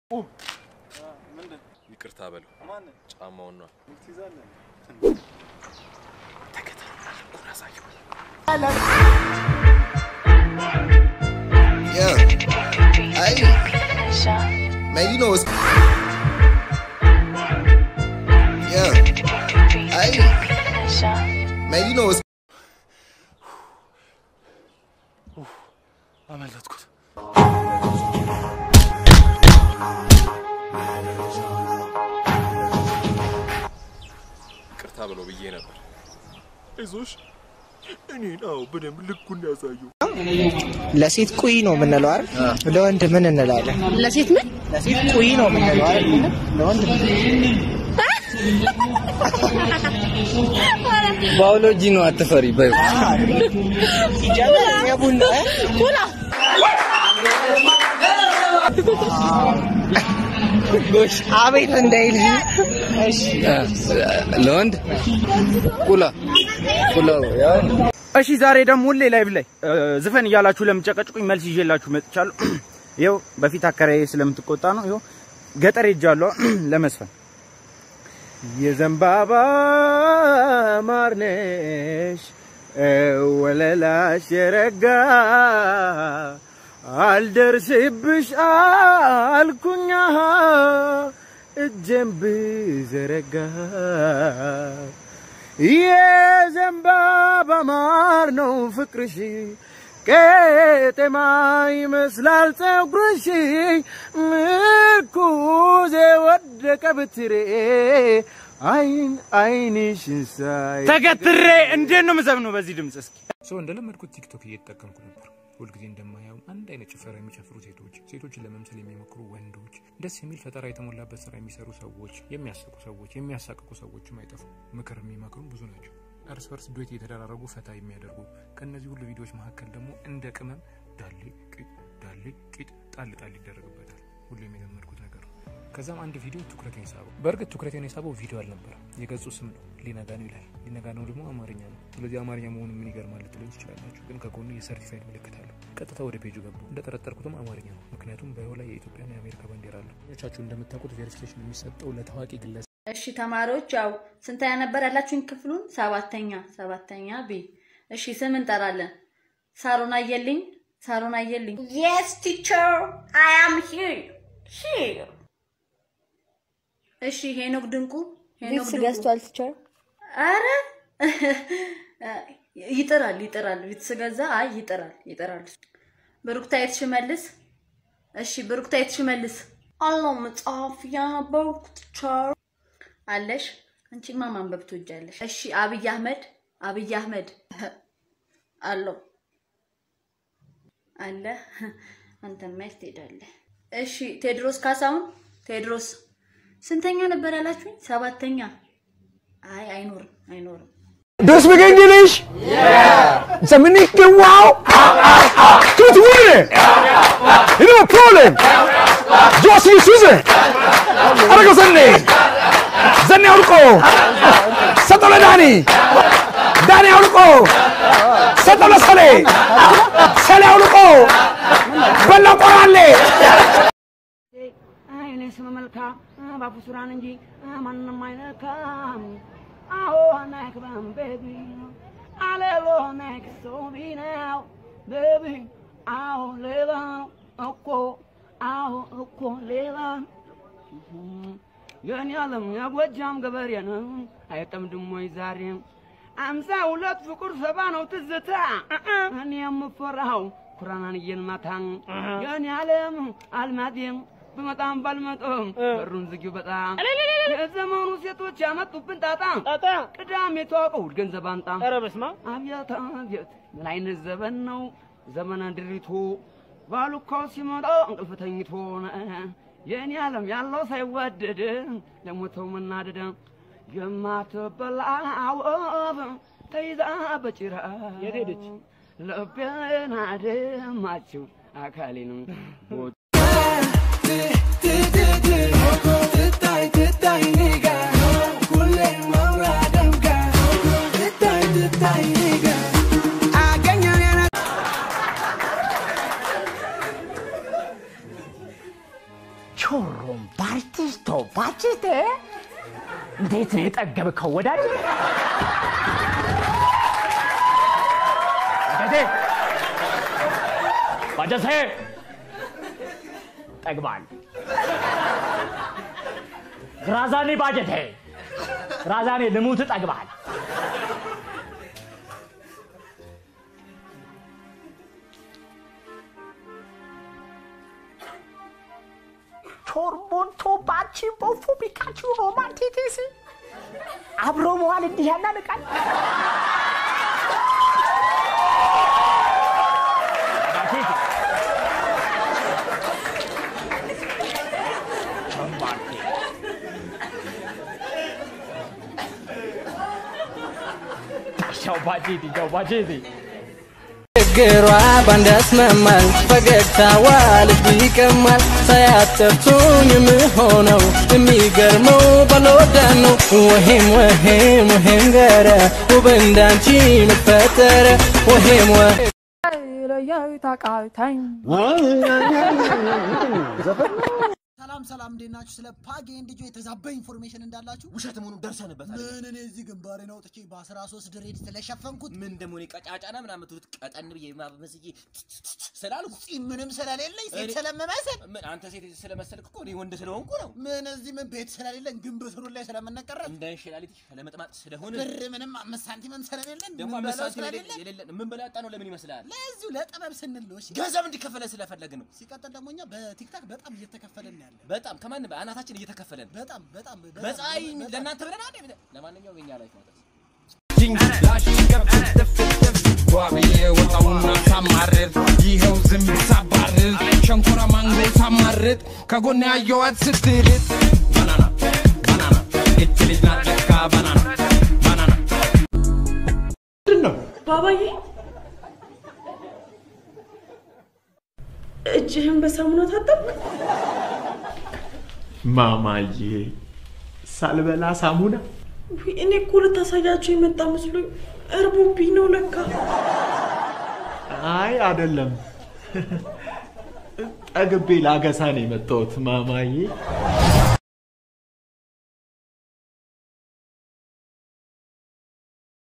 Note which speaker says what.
Speaker 1: ይቅርታ በለው። ጫማውን ነው
Speaker 2: Yeah. Hey. Man, you know it's. Yeah. Hey. Man, you know it's.
Speaker 1: አመለጥኩት። ይቅርታ ብሎ ብዬ ነበር። አይዞሽ እኔን አዎ በደንብ ልኩን ያሳየው።
Speaker 3: ለሴት ቁይ ነው የምንለው አይደል? ለወንድ ምን እንላለን?
Speaker 4: ለሴት ምን
Speaker 3: ለሴት ቁይ ነው የምንለው አይደል? ለወንድ
Speaker 5: ባዮሎጂ ነው አትፈሪ በይ
Speaker 3: ሲጀምር የቡና
Speaker 4: ኩላ
Speaker 3: ጎሽ አቤት እንዳይል እሺ
Speaker 5: ለወንድ ቁላ ቁላ ያው
Speaker 6: እሺ ዛሬ ደግሞ ሁሌ ላይቭ ላይ እ፣ ዝፈን እያላችሁ ለምጨቀጭቁኝ መልስ ይዤላችሁ መጥቻለሁ። ይኸው በፊት አከራዬ ስለምትቆጣ ነው። ይኸው ገጠር ሄጃለሁ ለመስፈን የዘንባባ ማርነሽ ወለላሽ የረጋ አልደርስብሽ አልኩኛ እጄን ብዘረጋ የዘንባባ ማር ነው ፍቅርሽ ቄጤማ ይመስላል ፀጉርሽ ምርኩዜ ወደቀ ብትሬ አይን አይንሽን ሳይ ተገትሬ እንዴት ነው ምዘብነው በዚህ ድምፅ እስኪ
Speaker 7: ሰው እንደለመድኩት ቲክቶክ እየተጠቀምኩ ነበር። ሁልጊዜ እንደማየው አንድ አይነት ጭፈራ የሚጨፍሩ ሴቶች፣ ሴቶችን ለመምሰል የሚሞክሩ ወንዶች፣ ደስ የሚል ፈጠራ የተሞላበት ስራ የሚሰሩ ሰዎች፣ የሚያስቁ ሰዎች፣ የሚያሳቅቁ ሰዎችም አይጠፉም። ምክር የሚመክሩም ብዙ ናቸው። እርስ በርስ ዱዌት የተደራረጉ ፈታ የሚያደርጉ ከእነዚህ ሁሉ ቪዲዮዎች መካከል ደግሞ እንደ ቅመም ዳሌ ቂጥ ዳሌ ቂጥ ጣል ጣል ይደረግበታል። ሁሌም የለመድኩት ነገር ነው። ከዛም አንድ ቪዲዮ ትኩረቴን ሳበው። በእርግጥ ትኩረቴን የሳበው ቪዲዮ አልነበረም። የገጹ ስም ነው፣ ሊነጋ ነው ይላል። ሊነጋ ነው ደግሞ አማርኛ ነው። ስለዚህ አማርኛ መሆኑ ምን ይገርማል ልትሉኝ ትችላላችሁ። ግን ከጎኑ የሰርቲፋይድ ምልክት አለው። ቀጥታ ወደ ፔጁ ገቡ። እንደጠረጠርኩትም አማርኛ ነው፣ ምክንያቱም ባዩ ላይ የኢትዮጵያና የአሜሪካ ባንዲራ አለው። ቻችሁ እንደምታውቁት ቬሪፊኬሽን የሚሰጠው ለታዋቂ ግለሰብ
Speaker 4: እሺ ተማሪዎች ያው ስንተኛ ነበር ያላችሁኝ ክፍሉን? ሰባተኛ ሰባተኛ ቢ። እሺ ስም እንጠራለን። ሳሮን አየልኝ፣ ሳሮን አየልኝ።
Speaker 8: Yes, teacher, I am here. Here.
Speaker 4: እሺ ሄኖክ ድንቁ፣ ሄኖክ
Speaker 8: ቪክስ
Speaker 4: ድንቁ።
Speaker 8: ገዝቷል ቲቸር።
Speaker 4: አረ ይጥራል ይጥራል። ቪትስ ገዛ። አይ ይጥራል ይጥራል። ብሩክታይት ሽመልስ። እሺ ብሩክታይት ሽመልስ
Speaker 8: አለው መጽሐፍ ያነበብኩ ቲቸር።
Speaker 4: አለሽ። አንቺማ ማንበብ ትወጃለሽ። እሺ አብይ አህመድ አብይ አህመድ አለው አለ። አንተማ የት ትሄዳለህ? እሺ ቴድሮስ ካሳሁን ቴድሮስ ስንተኛ ነበር ያላችሁኝ? ሰባተኛ። አይ አይኖርም አይኖርም።
Speaker 9: Do you speak English? Yeah. Dominique, wow. Good winning. You know problem. Josie Susan. Arago Sunday. Zanni Auluko. Satola Dani. Dani Auluko. Satola Sale. Sale Auluko. Bella Korale.
Speaker 10: እኔ ስም መልካም ባፉ ሱራን እንጂ ማንም አይነካም። አዎ ናይክባም ቤቢ አሌሎ ናይክ ሶቢ ነው ቤቢ አዎ ሌላ እኮ አዎ እኮ ሌላ የኔ ዓለም የጎጃም ገበሬ ነው አይጠምድም ወይ ዛሬም አምሳ ሁለት ፍቁር ሰባ ነው ትዝታ እኔ የምፈራው ኩራናን እየንማታ የኔ ዓለም አልማዴም ብመጣም ባልመጣም በሩን ዝጊው በጣም የዘመኑ ሴቶች ያመጡብን ጣጣ ጣጣ ቅዳሜ ተዋቀው እሑድ ገንዘብ አምጣ ኧረ በስመ አብ አብያት አብያት ምን አይነት ዘመን ነው ዘመነ ድሪቶ ባሉ እኮ ሲመጣ እንቅልፍ ተኝቶ የእኔ ዓለም ያለው ሳይወደድ ለሞተው መናደድ የማትበላ አወብ ተይዛ በጭራ የት ሄደች ልቤን አደማችው አካሌንም
Speaker 9: ቾሮ
Speaker 11: እንዴት ነው የጠገብከው ወዳጅ? ባጀቴ ባጀቴ ጠግባል። ግራዛኔ ባጀቴ ግራዛኔ ልሙት ጠግባል። ቾርቦንቶ ባቺ ቦፉ ቢካቹ ሮማንቲቲስ አብሮ መዋል እንዲህ ያናንቃል። Ciao Baciti, ciao Baciti.
Speaker 5: ችግሯ ባንድ ያስማማል ፈገግታዋ ልብ ይቀማል ሳያጠርቱኝ የምሆነው የሚገርመው ባልወዳ ነው ወሄም ወሄም ወሄም ገረ ውብ እንዳንቺ መፈጠረ ወሄም ወሄም
Speaker 12: ሰላም ሰላም፣ እንዴት ናችሁ? ስለ ፓጌ እንድጆ የተዛባ ኢንፎርሜሽን እንዳላችሁ ውሸት መሆኑን ደርሰንበታል። ምን እኔ እዚህ ግንባሬን አውጥቼ በ13 ድሬድ ስለሸፈንኩት ምን ደግሞ እኔ ቀጫጫና ምናምን ትሉት ቀጠን ብዬ ማመስዬ ስላልኩ ጺም ምንም ስለሌለኝ ሴት ስለምመስል ምን አንተ ሴት ስለመሰልክ እኮ እኔ ወንድ ስለሆንኩ ነው። ምን እዚህ ምን ቤት ስለሌለን ግንብ ስሩ ላይ ስለምንቀረብ እንደ እንሽላሊት ስለመጥማጥ ስለሆነ ብር ምንም አምስት ሳንቲምም ስለሌለን ደግሞ አምስት ሳንቲም የሌለን ምን በላጣ ነው ለምን ይመስላል? ለዚሁ ለጥበብ ስንል ነው። እሺ ገንዘብ እንዲከፈለን ስለፈለግን ነው። ሲቀጥል ደግሞ እኛ በቲክታክ በጣም እየተከፈለን ያለ በጣም ከማን በአናታችን እየተከፈለን በጣም በጣም በፀሐይ ለእናንተ ብለን አይደል? ለማንኛውም የኛ ላይፍ ማለት
Speaker 13: ጓብዬ ወጣውና ሳማርር ይኸው ዝም ሳባርር ሸንኮራ ማንጎ ሳማርጥ ከጎን ያየዋት ስትርጥ ባናና ባናና እች ልጅ ናት ለካ ባናና ባናና
Speaker 14: ባባዬ እጅህን በሳሙና ታጠብክ?
Speaker 15: ማማዬ ሳልበላ ሳሙና
Speaker 14: ውይ፣ እኔ እኮ ልታሳያቸው የመጣ መስሎኝ እርቦብኝ ነው ለካ።
Speaker 15: አይ አይደለም ጠግቤ ላገሳ ነው የመጣሁት ማማዬ